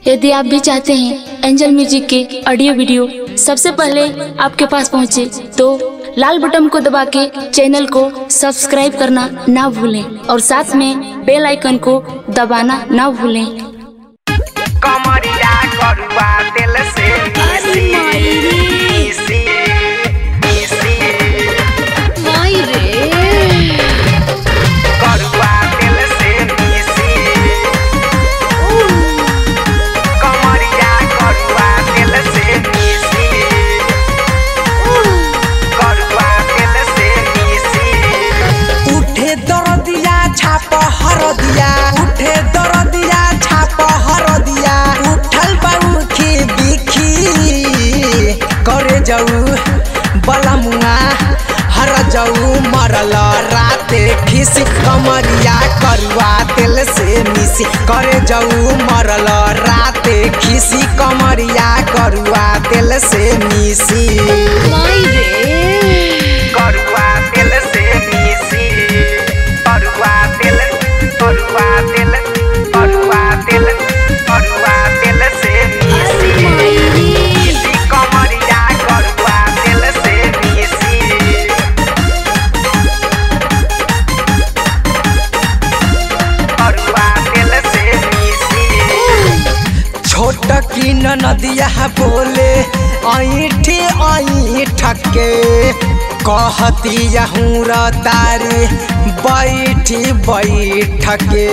यदि आप भी चाहते हैं एंजल म्यूजिक के ऑडियो वीडियो सबसे पहले आपके पास पहुंचे तो लाल बटन को दबा के चैनल को सब्सक्राइब करना ना भूलें और साथ में बेल आइकन को दबाना ना भूलें कमरिया करुआ दिल से मिसी मिसी मिसी करुआ दिल से मिसी कमरिया करुआ दिल से मिसी करुआ दिल से मिसी उठे दरदिया छाप हरदिया उठे दरदिया छाप हरदिया उठल बाउखी बिखी करे जाऊ बलमुआ हर जाऊ मरल राते खिसी कमरिया करुआ तेल से मिसी करे जाऊ मरल राते खिसी कमरिया करुआ तेल से मिसी करुआ दिल से मिसी करुआ दिल करुआ दिल करुआ दिल करुआ दिल से मिसी मिसी कमरिया करुआ दिल से मिसी करुआ दिल से मिसी छोट की नदिया बोले ऐठी ऐठ के कहती हूँ तारी बैठी बैठ के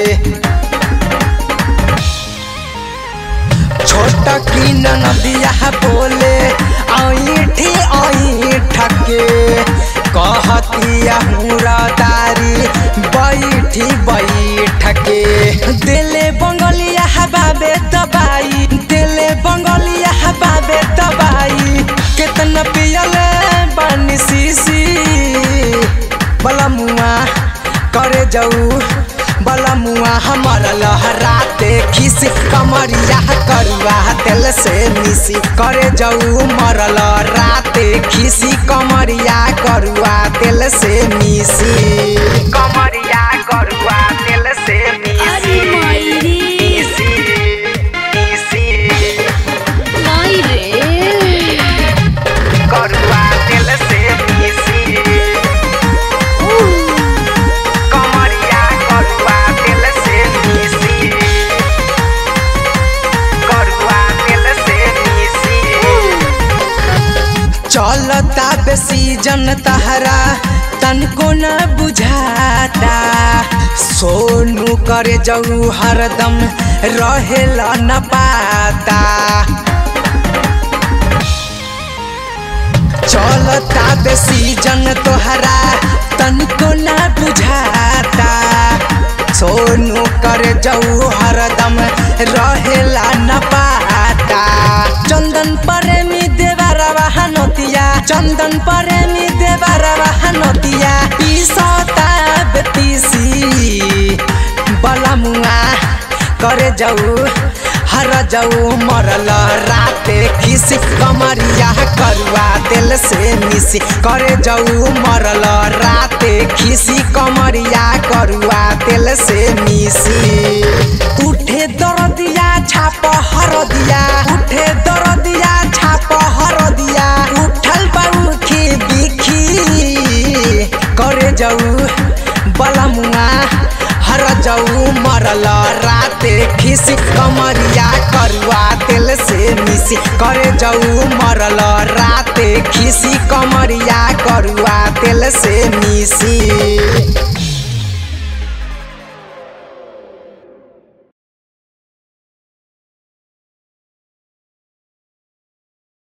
छोट की नदिया बोले ऐठी ऐठ के कहती हूँ तारी बैठी बैठ के दिले बंगलिया बाबे दबाई दिले बंगलिया बाबे दबाई कितना पियले बानी सीसी बलमुआ करे जाऊ बलमुआ हमर लहराते खिस कमरिया करुआ तेल से मिसी करे जाऊ मरल राते खिसी कमरिया करुआ तेल से मिसी कमरिया करुआ दिल से मिसी मिसी मिसी करुआ दिल से मिसी कमरिया करुआ दिल से मिसी करुआ दिल से मिसी चलता बेसी जन तहरा तनको न बुझाता सोनू करे जाऊ हरदम रहेला न पाता चलता बेसी जन तोहरा तनको न बुझाता सोनू करे जाऊ हरदम रहेला न पाता चंदन प्रेमी देवरवा हनतिया चंदन प्रेमी देवरवा हनतिया पीसता बेतीसी बलमुआ करे जाऊ हर जाऊ मरल राते खिसी कमरिया करुआ तेल से मिसी करे जाऊ मरल राते खिसी कमरिया करुआ तेल से मिसी उठे दरदिया छाप हरदिया उठे दरदिया छाप हरदिया उठल बाउखी बिखी करे जाऊ बलमुआ हर जाऊ मरल राते खिसी कमरिया करुआ तेल से मिसी करे जाऊ मरल